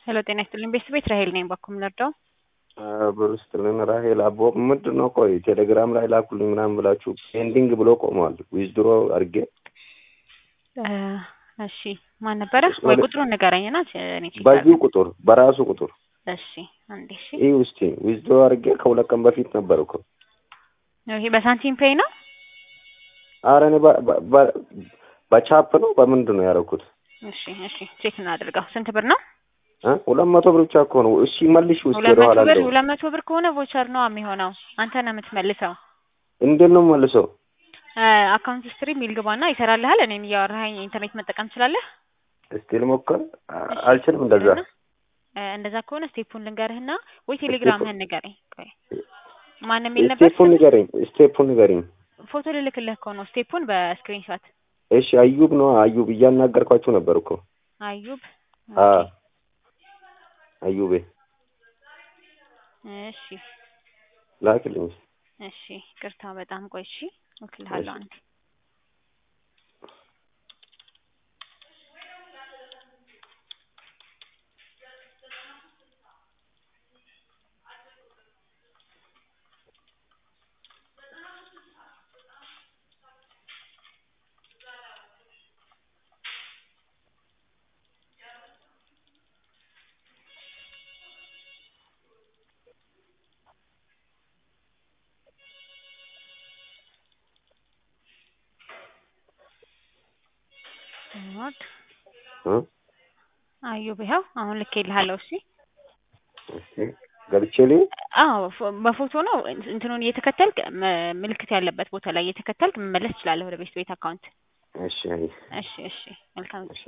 ሄሎ ጤና ይስጥልኝ ቤተሰብ ቤት ራሄል ነኝ። ባኩም ልርዳው? ብር ስጥልን ራሄል አቦ ምንድን ነው? ቆይ ቴሌግራም ላይ ላኩልኝ ምናምን ብላችሁ ፔንዲንግ ብሎ ቆመዋል። ዊዝድሮ አድርጌ እሺ ማን ነበረ? ወይ ቁጥሩን ንገረኝና እኔ ቼክ በዚሁ ቁጥር በራሱ ቁጥር እሺ አንዴ እሺ ይህ ውስቲ ዊዝድሮ አድርጌ ከሁለት ቀን በፊት ነበር እኮ። ይሄ በሳንቲም ፔይ ነው? አረ እኔ በ- በ- በ- በቻፕ ነው በምንድን ነው ያደረኩት? እሺ እሺ ቼክ እናድርገው። ስንት ብር ነው? እ? ሁለት መቶ ብር ብቻ እኮ ነው። እሺ መልሽ ውስጥ ሁለት ወደ መቶ ኋላ ብር እንደው ሁለት መቶ ብር ከሆነ ቮቸር ነው የሚሆነው። አንተ ነው የምትመልሰው። እንዴት ነው መልሰው? አካውንት ስትሪ ሚል ግባና ይሰራልሃል። እኔን እያወራኸኝ ኢንተርኔት መጠቀም ትችላለህ? እስቲ ልሞክር። አ- አልችልም እንደዛ። እ፣ እንደዛ ከሆነ ስቴፑን ልንገርህና ወይ ቴሌግራምህን ንገረኝ። ቆይ ማን የሚል ነበር? ስቴፑን ንገረኝ፣ ስቴፑን ንገረኝ። ፎቶ ልልክልህ እኮ ነው ስቴፑን በስክሪንሾት። እሺ አዩብ ነው አዩብ እያናገርኳችሁ ነበር እኮ። አዩብ አ ኦኬ። አዩቤ እሺ ላክልኝ። እሺ ቅርታ በጣም ቆይ። እሺ እልክልሃለሁ አንዴ። ኖት እ? አዩብ ይኸው አሁን ልኬልሃለሁ። እሺ እስቲ ገብቼ ልይ። አዎ ፎ- በፎቶ ነው እንትኑን እየተከተልክ መ- ምልክት ያለበት ቦታ ላይ እየተከተልክ መመለስ ትችላለህ ወደ ቤት ቤት አካውንት። እሺ አይ እሺ እሺ መልካም እሺ